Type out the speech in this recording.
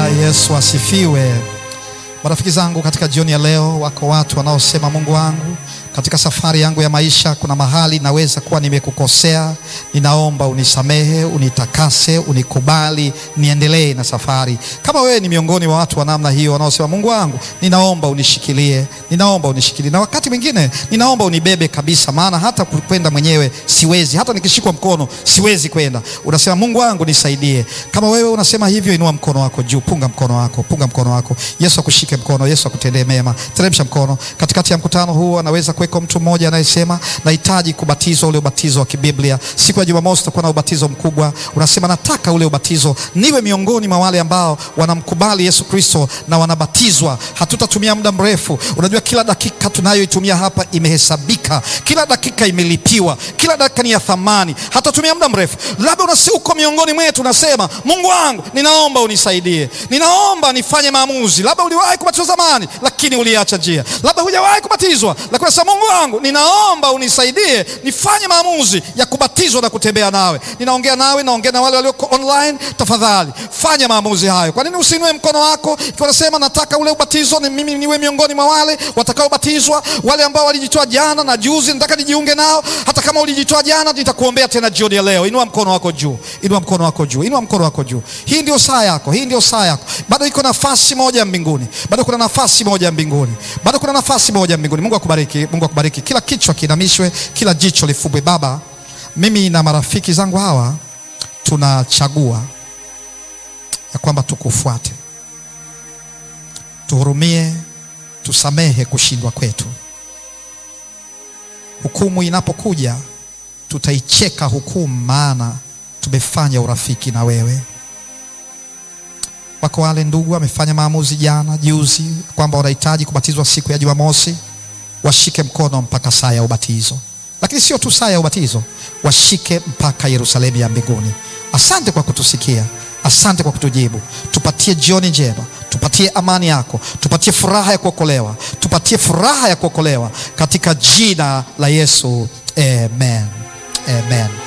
Yesu asifiwe. Marafiki zangu, katika jioni ya leo, wako watu wanaosema, Mungu wangu, katika safari yangu ya maisha kuna mahali naweza kuwa nimekukosea, ninaomba unisamehe, unitakase, unikubali, niendelee na safari. Kama wewe ni miongoni mwa watu wa namna hiyo wanaosema, Mungu wangu, ninaomba unishikilie, ninaomba unishikilie, na wakati mwingine ninaomba unibebe kabisa, maana hata kwenda mwenyewe siwezi, hata nikishikwa mkono siwezi kwenda. Unasema, Mungu wangu nisaidie. Kama wewe unasema hivyo, inua mkono wako juu, punga mkono wako, punga mkono wako. Yesu akushike mkono, Yesu akutendee mema. Teremsha mkono. Katikati ya mkutano huu anaweza kuweko mtu mmoja anayesema nahitaji kubatizwa ule ubatizo wa kibiblia. Siku ya Jumamosi tutakuwa na ubatizo mkubwa. Unasema nataka ule ubatizo, niwe miongoni mwa wale ambao wanamkubali Yesu Kristo na wanabatizwa. Hatutatumia muda mrefu. Unajua, kila dakika tunayoitumia hapa imehesabika, kila dakika imelipiwa, kila dakika ni ya thamani. Hatatumia muda mrefu. Labda unasi uko miongoni mwetu, unasema Mungu wangu, ninaomba unisaidie, ninaomba nifanye maamuzi. Labda uliwahi kubatizwa zamani, lakini uliacha njia. Labda hujawahi kubatizwa, lakini unasema Mungu wangu, ninaomba unisaidie nifanye maamuzi ya kubatizwa na kutembea nawe. Ninaongea nawe, naongea na wale walioko online. Tafadhali fanya maamuzi hayo. Kwa nini usiinue mkono wako ikiwa unasema nataka ule ubatizo, ni mimi niwe miongoni mwa wale watakaobatizwa, wale ambao walijitoa jana na juzi, nataka nijiunge nao. Hata kama ulijitoa jana, nitakuombea tena jioni ya leo. Inua mkono wako juu, inua mkono wako juu, inua mkono wako juu. Hii ndio saa yako, hii ndio saa yako. Bado iko nafasi moja mbinguni, bado kuna nafasi moja mbinguni, bado kuna nafasi moja mbinguni. Mungu akubariki, Mungu akubariki. Kila kichwa kiinamishwe, kila jicho lifumbwe. Baba, mimi na marafiki zangu hawa tunachagua ya kwamba tukufuate, tuhurumie, tusamehe kushindwa kwetu. Hukumu inapokuja tutaicheka hukumu, maana tumefanya urafiki na wewe. Wako wale ndugu wamefanya maamuzi jana juzi kwamba wanahitaji kubatizwa siku ya Jumamosi, washike mkono mpaka saa ya ubatizo. Lakini sio tu saa ya ubatizo, washike mpaka Yerusalemu ya mbinguni. Asante kwa kutusikia, asante kwa kutujibu. Tupatie jioni njema, tupatie amani yako, tupatie furaha ya kuokolewa, tupatie furaha ya kuokolewa katika jina la Yesu, amen, amen.